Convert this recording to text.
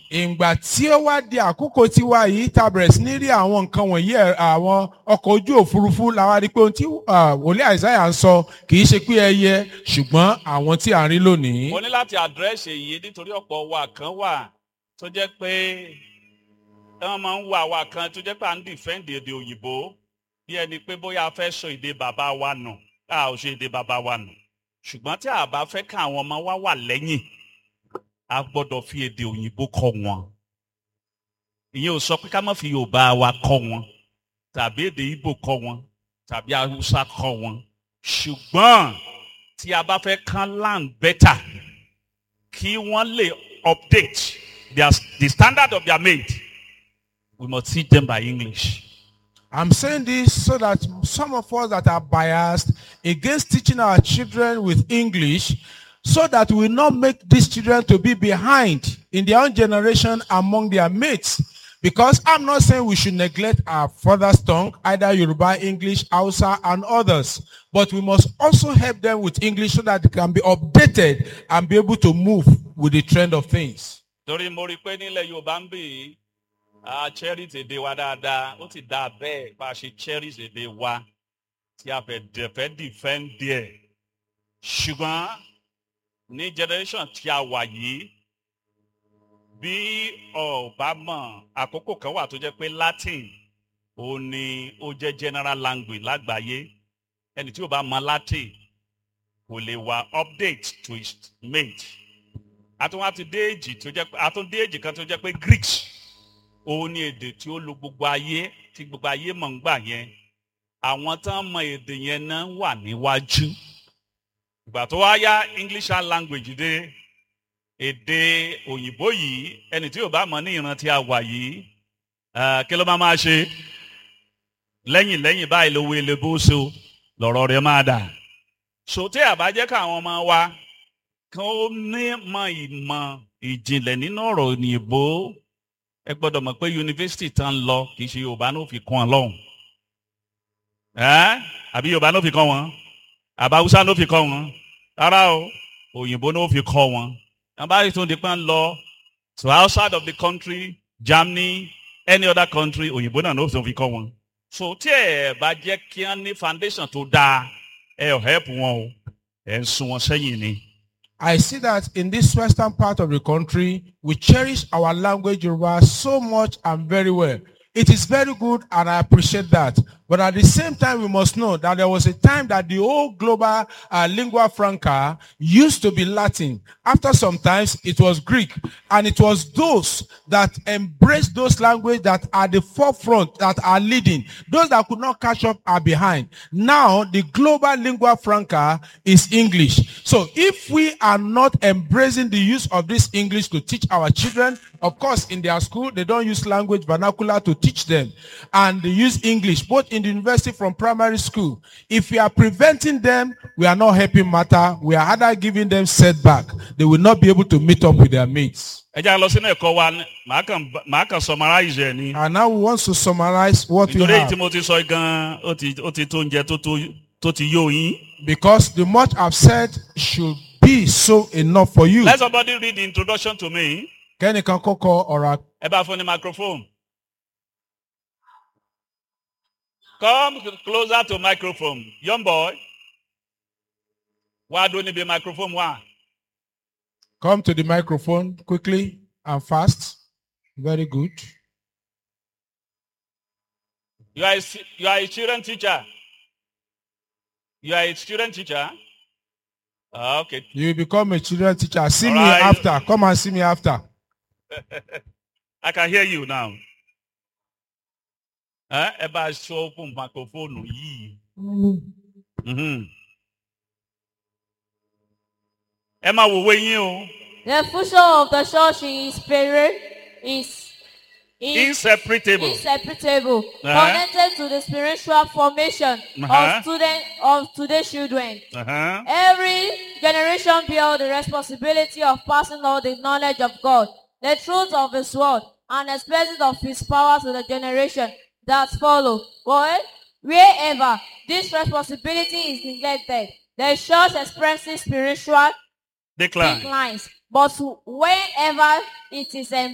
ìgbà tí ó wá di àkókò tiwa yìí ta bẹ̀rẹ̀ sí ní rí àwọn nǹkan wọ̀nyí ẹ̀, àwọn ọkọ̀ ojú òfurufú la wá rí pé ohun tí ah, wòlíì àìsáyà ń sọ kì í ṣe pé ẹyẹ ṣùgbọ́n àwọn tí à ń rí lónìí. mo ní láti àdírẹ́sì èyí nítorí ọ̀pọ̀ wa kan wà tó jẹ́ pé wọ́n máa ń wo àwa kan tó jẹ́ pé à ń dìfẹ́ǹdì èdè òyìnbó bí ẹni pé bóyá a fẹ́ sọ èdè bàbá wa nù a ò ṣe èdè bàbá wa nù ṣùgbọ́n tí a bá fẹ́ ká àwọn ọmọ wa wà lẹ́yìn a gbọ́dọ̀ fi èdè òyìnbó kọ́ wọn ìyẹn ò sọ pé ká má fi yorùbá wa kọ́ wọn tàbí èdè ìgbò kọ́ wọn tàbí haúsá kọ́ wọn ṣùgbọ́n tí a bá fẹ́ kán land better kí wọ́n lè update their, the standard of their mate we must teach them by English. I'm saying this so that some of us that are biased against teaching our children with English, so that we not make these children to be behind in their own generation among their mates. Because I'm not saying we should neglect our father's tongue, either Yoruba, English, Hausa, and others. But we must also help them with English so that they can be updated and be able to move with the trend of things. torí mo rí i pé nílẹ̀ yorùbá ń bì í a cherish èdè wa dáadáa ó ti dáa bẹ́ẹ̀ bá a ṣe cherish èdè wa tí a fẹ́ dẹ̀ fẹ́ defend díẹ̀ ṣùgbọ́n ní generation tí a wà yìí bí ọba mọ̀ àkókò kan wà tó jẹ́ pé latin ó ní ó jẹ́ general language lágbàáyé ẹni tí ò bá mọ latin kò lè wà update to his mate àtúnwá ti dé èjì tó jẹ́ pé àtún dé èjì kan tó jẹ́ pé greek òun ni èdè tí ó lo gbogbo ayé tí gbogbo ayé mọ̀ ń gbà yẹn àwọn tán mọ èdè yẹn náà wà níwájú ìgbà tó wá yá english language dé èdè òyìnbó yìí ẹni tí ò bá mọ ní ìran tí a wà yìí eh, kí ló máa máa ṣe lẹ́yìn lẹ́yìn báyìí lówó elébó so lọ̀rọ̀ rẹ̀ máa dà so tí àbá jẹ́ káwọn ọmọ wa kí ó ní mọ ìmọ̀ ìjìnlẹ̀ nínú ọ̀rọ̀ òyìnbó ẹ gbọ́dọ̀ mọ̀ pé yunifásitì tán lọ kì í ṣe yorùbá ló fi kàn án lọ́hùn ẹ́ àbí yorùbá ló fi kọ́ wọn àbá haúsá ló fi kọ́ wọn rárá o òyìnbó ló fi kọ́ wọn wọn bá rí tó di pé ń lọ to outside of the country germany any other country òyìnbó náà ló fi kọ́ wọn so tí ẹ bá jẹ́ kí wọ́n ní foundation tó dáa ẹ ò help wọn o ẹ ń sún wọn sẹ́yìn ni. I see that in this western part of the country, we cherish our language Yoruba so much and very well. It is very good and I appreciate that. But at the same time, we must know that there was a time that the whole global uh, lingua franca used to be Latin. After some times, it was Greek. And it was those that embraced those languages that are the forefront, that are leading. Those that could not catch up are behind. Now, the global lingua franca is English. So if we are not embracing the use of this English to teach our children, of course, in their school, they don't use language vernacular to teach them. And they use English, both in the university from primary school. If we are preventing them, we are not helping matter. We are either giving them setback. They will not be able to meet up with their mates. ẹ já lọ sínú ẹ̀kọ́ wa ní- màá kàn màá kàn summarize ẹ̀ ni. And now we want to summarize what we nítorí èyí have. tí mo ti sọ gan ó ti ó ti tó oúnjẹ tó tó tó ti yó yín. Because the much I've said should be so enough for you. let somebody read the introduction to me. Kẹ́nìkan kọ́kọ́ ọ̀rọ̀ ẹ bá fún ní microphone. come closer to microphone young boy. wá dún níbi microphone wá. Come to the microphone quickly and fast. Very good. you are a, stu- you are a student teacher. you are a student teacher. Ah, okay You will become a children teacher. See me Alright. after. Come and see me after. I can hear you now. Ẹ ẹ bá a ṣọ́ fún microphone yìí. Mhm. Ẹ máa wòwe yín o. The function of the church in spirit is, is Inseparable. inseparable, Uh-huh. connected to the spiritual formation Uh-huh. of student of today's children. Uh-huh. Every generation bears the responsibility of passing on the knowledge of God, the truth of His word, and expressing of His power to the generation that follow. But wherever this responsibility is neglected, the church experiences spiritual Decline. declines. But whenever it is